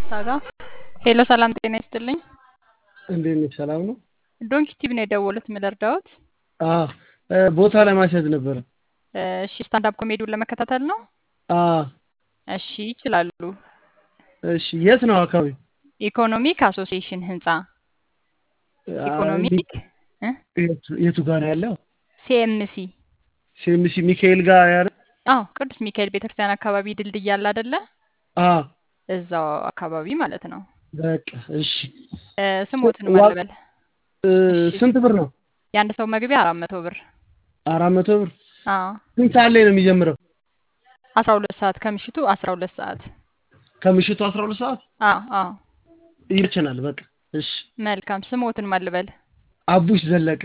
ሳጋ ሄሎ ሰላም ጤና ይስጥልኝ። እንዴት ነሽ? ሰላም ነው? ዶንኪ ቲቪ ነው የደወሉት ምለርዳዎት? አዎ ቦታ ለማስያዝ ነበረ። እሺ ስታንዳፕ ኮሜዲውን ለመከታተል ነው? አዎ እሺ ይችላሉ። እሺ የት ነው አካባቢ? ኢኮኖሚክ አሶሲዬሽን ህንፃ ኢኮኖሚክ እ የቱ ጋር ነው ያለው? ሲኤምሲ ሲኤምሲ ሚካኤል ጋር ያለ? አዎ ቅዱስ ሚካኤል ቤተክርስቲያን አካባቢ ድልድይ አለ አይደለ? አዎ እዛው አካባቢ ማለት ነው። በቃ እሺ። እ ስሞትን ዋ- ማልበል እ ስንት ብር ነው? የአንድ ሰው መግቢያ አራት መቶ ብር። አራት መቶ ብር። አዎ ስንት ሰዓት ላይ ነው የሚጀምረው? አስራ ሁለት ሰዓት ከምሽቱ አስራ ሁለት ሰዓት ከምሽቱ አስራ ሁለት ሰዓት አዎ አዎ ይመቸናል። በቃ እሺ። መልካም ስሞትን ማልበል አቡሽ ዘለቀ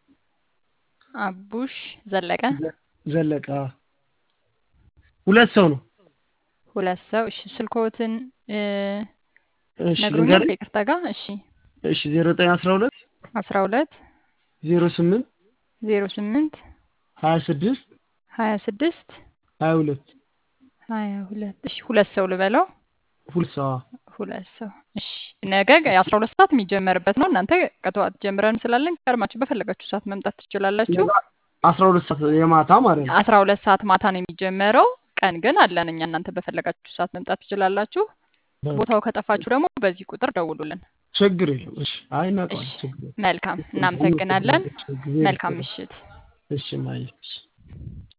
አቡሽ ዘለቀ ዘለቀ። አዎ። ሁለት ሰው ነው። ሁለት ሰው እሺ ስልኮትን እ እሺ ነግሩኛል ልንገርህ? ከይቅርታ ጋር እሺ እሺ ዜሮ ዘጠኝ አስራ ሁለት አስራ ሁለት ዜሮ ስምንት ዜሮ ስምንት ሀያ ስድስት ሀያ ስድስት ሀያ ሁለት ሀያ ሁለት እሺ ሁለት ሰው ልበለው ሁለት ሰው አዎ። ሁለት ሰው እሺ ነገ የአስራ ሁለት ሰዓት የሚጀመርበት ነው እናንተ ከጠዋት ጀምረን ስላለን ቀድማችሁ በፈለጋችሁ ሰዓት መምጣት ትችላላችሁ አስራ ሁለት ሰዓት የማታ ማለት ነው። አስራ ሁለት ሰዓት ማታ ነው የሚጀመረው ቀን ግን አለን እኛ እናንተ በፈለጋችሁ ሰዓት መምጣት ትችላላችሁ ቦታው ከጠፋችሁ ደግሞ በዚህ ቁጥር ደውሉልን ችግር የለም። እሺ አይ እናውቀዋለን። እሺ ችግር የለም። መልካም እናመሰግናለን ችግር የለም። መልካም ምሽት እሺ ማየ እሺ